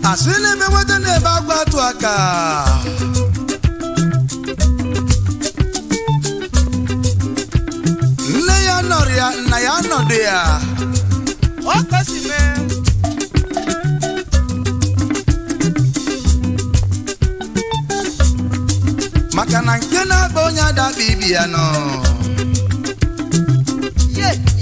asị na-eme nweta na-ebe agwa atụ aka nne ya nọrọ ya nna ya nọdụ ya ọ kasi mee maka na nke na-akpa onye adakpa ibi ya nọ ye